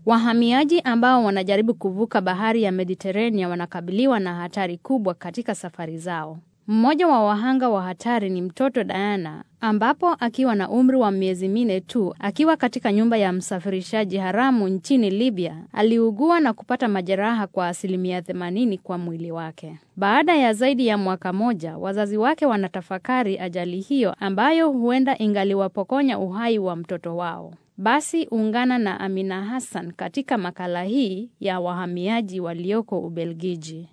Wahamiaji ambao wanajaribu kuvuka bahari ya Mediterania wanakabiliwa na hatari kubwa katika safari zao. Mmoja wa wahanga wa hatari ni mtoto Diana, ambapo akiwa na umri wa miezi minne tu, akiwa katika nyumba ya msafirishaji haramu nchini Libya, aliugua na kupata majeraha kwa asilimia 80 kwa mwili wake. Baada ya zaidi ya mwaka moja, wazazi wake wanatafakari ajali hiyo ambayo huenda ingaliwapokonya uhai wa mtoto wao. Basi ungana na Amina Hassan katika makala hii ya wahamiaji walioko Ubelgiji.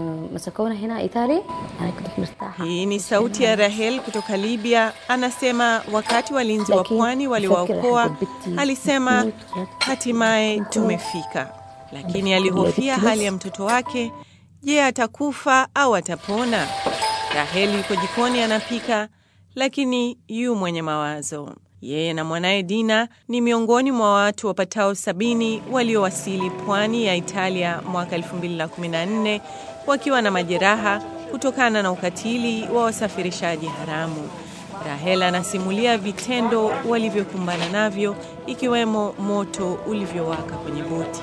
Hii ni sauti ya Rahel kutoka Libya. Anasema wakati walinzi wa pwani waliwaokoa, alisema hatimaye tumefika, lakini alihofia hali ya mtoto wake. Je, atakufa au atapona? Rahel yuko jikoni anapika, lakini yu mwenye mawazo. Yeye na mwanaye Dina ni miongoni mwa watu wapatao sabini waliowasili pwani ya Italia mwaka 2014 wakiwa na majeraha kutokana na ukatili wa wasafirishaji haramu. Rahel anasimulia vitendo walivyokumbana navyo ikiwemo moto ulivyowaka kwenye boti.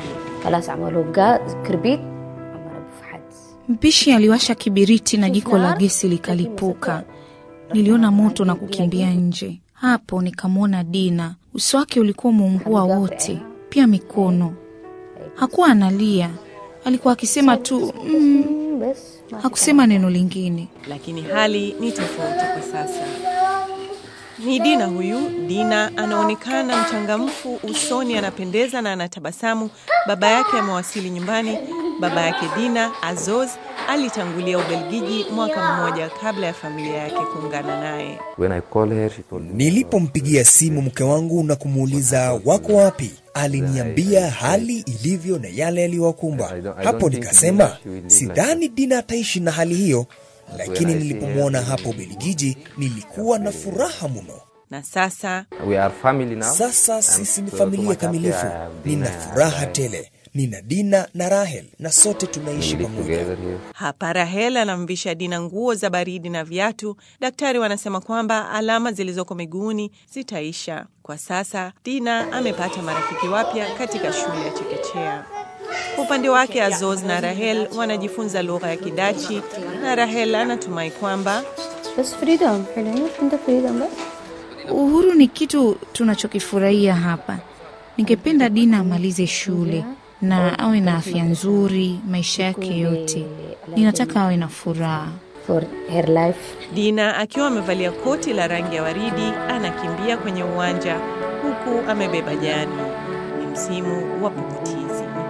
Mpishi aliwasha kibiriti na jiko la gesi likalipuka. Niliona moto na kukimbia nje. Hapo nikamwona Dina, uso wake ulikuwa umeungua wote, pia mikono. Hakuwa analia, alikuwa akisema tu mm, hakusema neno lingine. Lakini hali ni tofauti kwa sasa. Ni Dina huyu. Dina anaonekana mchangamfu usoni, anapendeza na anatabasamu. Baba yake amewasili nyumbani. Baba yake Dina, Azoz, alitangulia Ubelgiji mwaka mmoja kabla ya familia yake kuungana naye. Nilipompigia simu mke wangu na kumuuliza wako wapi, aliniambia hali ilivyo na yale yaliyowakumba. Hapo nikasema sidhani Dina ataishi na hali hiyo, lakini nilipomwona hapo Ubelgiji nilikuwa na furaha mno. Na sasa Sasa sisi ni familia kamilifu, nina furaha tele. Nina Dina na Rahel na sote tunaishi pamoja. hapa Rahel anamvisha Dina nguo za baridi na viatu. Daktari wanasema kwamba alama zilizoko miguuni zitaisha. Kwa sasa Dina amepata marafiki wapya katika shule ya chekechea. Kwa upande wake Azoz na Rahel wanajifunza lugha ya Kidachi na Rahel anatumai kwamba Uhuru ni kitu tunachokifurahia hapa. Ningependa Dina amalize shule na awe na afya nzuri maisha yake yote. Ninataka awe na furaha. Dina akiwa amevalia koti la rangi ya waridi anakimbia kwenye uwanja huku amebeba jani. Ni msimu wa pukutizi.